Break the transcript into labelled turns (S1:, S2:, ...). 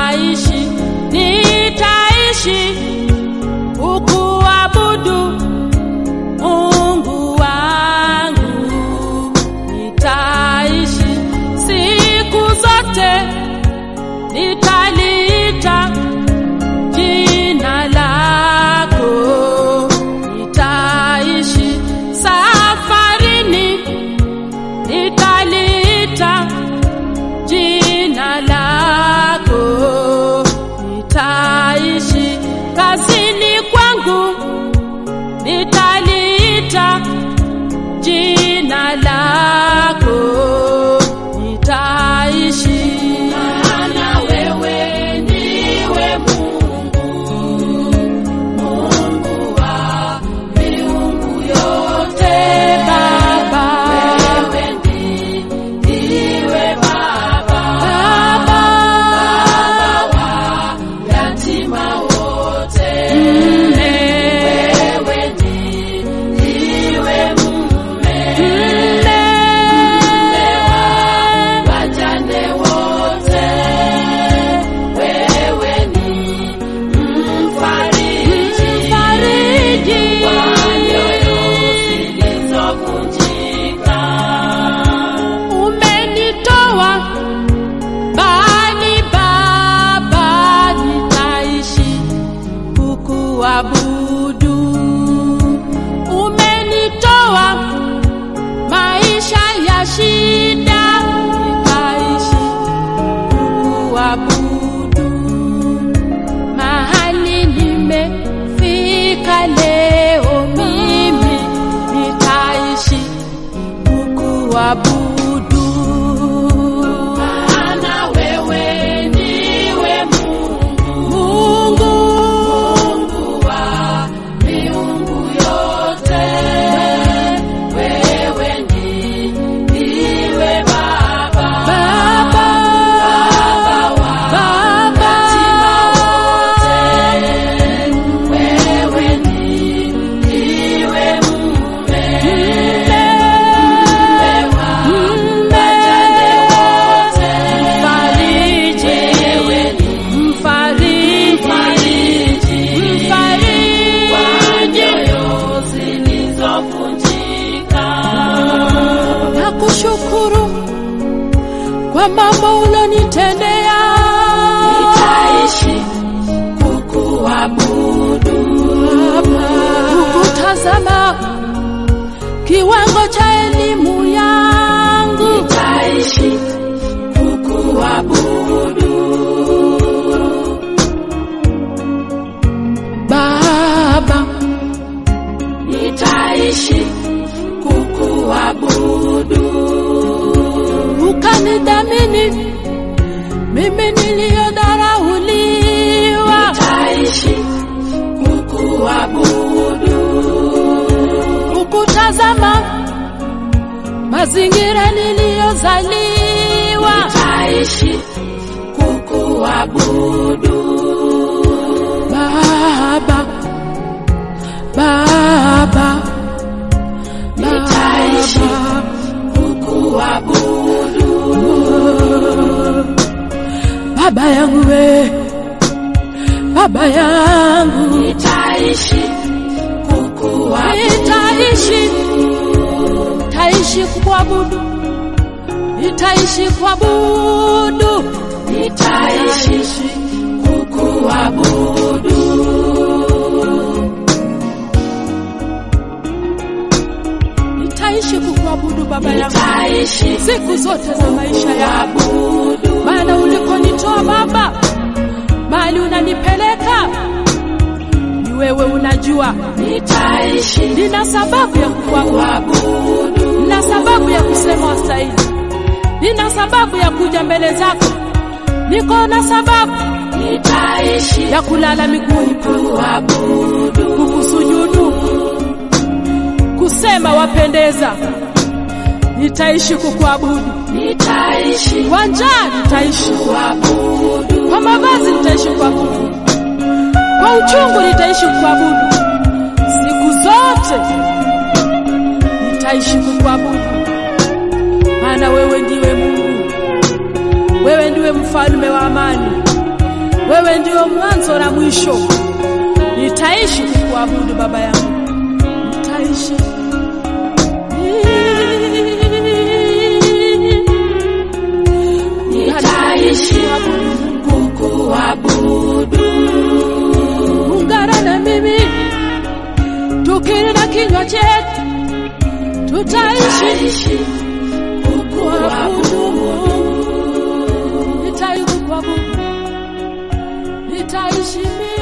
S1: nitaishi, nitaishi kukuabudu Mungu wangu, nitaishi siku zote, nitaliita jina lako, nitaishi safarini, nitaliita jina lako, nitaishi kazini kwangu, nitaliita jina lako, nitaishi maana wewe ndiwe Mungu, Mungu wa miungu yote Baba, wewe ndiwe Baba, Baba, Baba wa yatima wote, wewe ndiwe mume, mume wa wajane wote, wewe ni mfariji, mfariji wa nyoyo zilizovunjika. Umenitoa mbali Baba, nitaishi kukuabudu. Umenitoa maisha ya shida, nitaishi kukuabudu. Mahali nimefika leo, mimi nitaishi kukuabudu. Maana wewe ndiwe Mungu, Mungu, Mungu wa miungu yote. Wewe ndiwe Baba, Baba, Baba wa yatima wote. Wewe ndiwe mume, mume wa wajane wote. Mfariji, wewe ni mfariji, mfariji wa nyoyo zilizovunjika. Nakushukuru kwa mambo ulonitendea, nitaishi kukuabudu, kukutazama kiwango cha elimu yangu, nitaishi kukuabudu Baba, nitaishi kukuabudu, ukanidhamini mimi niliyodharauliwa, nitaishi kukuabudu, ukutazama mazingira niliyozaliwa, nitaishi kukuabudu Baba, Baba, nitaishi kukuabudu Baba yangu we, Baba yangu nitaishi kukuabudu, nitaishi, nitaishi kukuabudu, nitaishi kuabudu, nitaishi kukuabudu. Nitaishi kukuabudu Baba yangu
S2: Nitaishi
S1: siku zote za maisha yangu,
S2: kuabudu.
S1: maana ulikonitoa Baba, mahali unanipeleka ni wewe unajua.
S2: Nitaishi
S1: Nina sababu ya kukuabudu,
S2: kuabudu.
S1: nina sababu ya kusema wastahili, nina sababu ya kuja mbele zako, niko na sababu
S2: Nitaishi
S1: ya kulala miguuni pako,
S2: kuabudu.
S1: kukusujudu, kusema wapendeza. Nitaishi kukuabudu,
S2: Nitaishi
S1: kwa njaa nitaishi,
S2: kuabudu.
S1: kwa mavazi nitaishi kuabudu, kwa uchungu nitaishi kuabudu, siku zote nitaishi kukuabudu, maana wewe ndiwe Mungu, wewe ndiwe mfalme wa amani, wewe ndio mwanzo na mwisho. Nitaishi kukuabudu Baba yangu, nitaishi
S2: Nitaishi kukuabudu.
S1: Ungana na mimi tukiri na kinywa chetu, tutaishi
S2: Nitaishi
S1: kukuabudu Mungu, nitaishi kukuabudu, nitaishi mimi